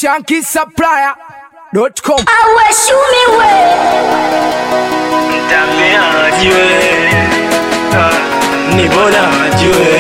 shankisupplier.com. aweshumiwe Mtambea ajue Ah, ni bora ajue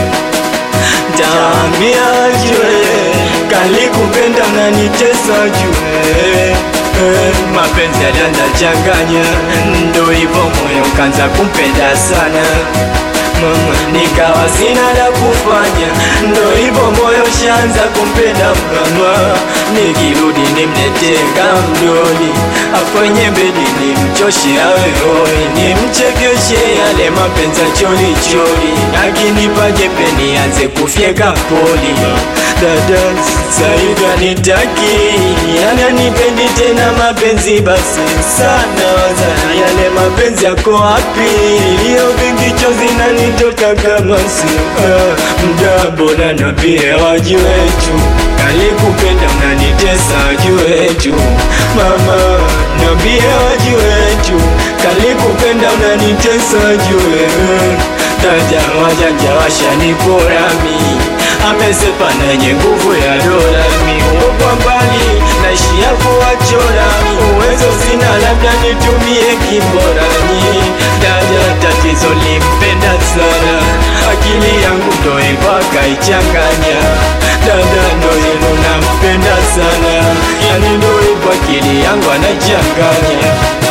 Taambia ajue Kali kupenda na nitesa ajue Eh, mapenzi yalianza changanya ndo hivyo moyo kanza kumpenda sana mama nikawa sina la kufanya ndo hivyo moyo shanza kumpenda mama nikirudi nimletee kamdoni akwenye bedi nimchoshe awe hoi nimchekeshe yale mapenzi ya chori chori akinipa jembe nianze kufyeka poli dada saivi anitaki ananipendi tena mapenzi basi sana sana yale mapenzi yako wapi hiyo vingi chozi nanitoka kama si ah, mda bora na pia wajue tu kalikupenda mnanitesa jue tu mama nambia wajue tu kalikupenda mnanitesa jue taja wajanja washaniporami amesepa nenye nguvu ya dola miuo kwa mbali naishia kuwachora uwezo sina labda nitumie kiborani dada tatizo limpenda sana akili yangu ndo hivyo akaichanganya dada ndo hilo nampenda sana yani ndo hivyo akili yangu anachanganya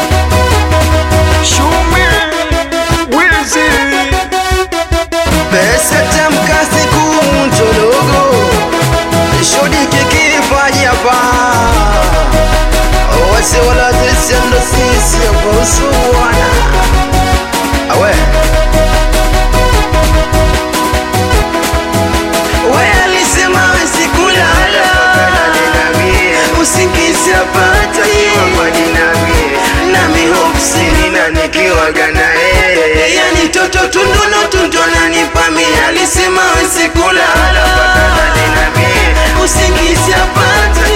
Shume, wizi pesa tamka siku mtologo shodi kikipaji hapa wase wala tesendo sisi hapa usuwana awe we alisema sikulala usingizi apata nami hopsini na nikiwaga na yeye yani toto tunduno tundona nipamia alisema sikulala usingizi apata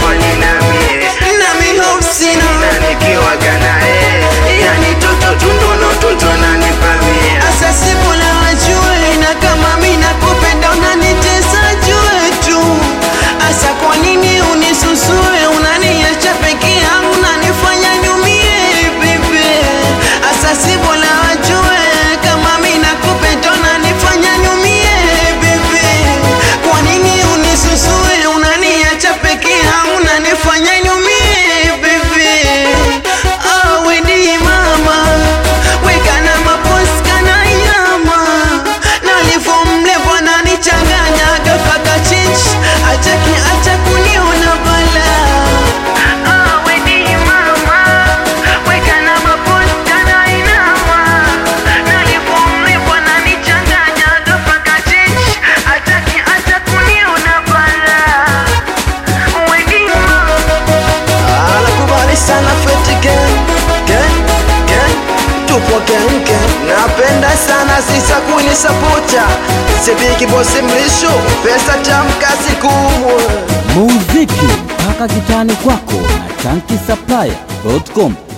nami hopsini na nikiwaga na yeye yani toto tunduno tundona nipamia asa sibula wajue na kama mi nakupenda unanitesa jue tu asa kwa nini unisusue unaniacha peke yangu unanifanya nyumie bebe asa sibula wajue kama mi nakupenda unanifanya nyumie bebe kwa nini unisusue unaniacha peke yangu unanifanya nyumie bebe ah, wedi mama wekana maposkana yama nalivomle bwana nichanganya gafaka chinch ataki acha kuniona bala Ah, wedi mama, wekana maposkana inama. Nalivomle bwana nichanganya gafaka chinch ataki acha kuniona bala wedi mama anakubali sana feti gang gang gang tupo gang gang napenda sana sisa kunisapota sibiki bosi mlisho pesa tamkazi kumwe muziki mpaka kitani kwako na shankisupplier.com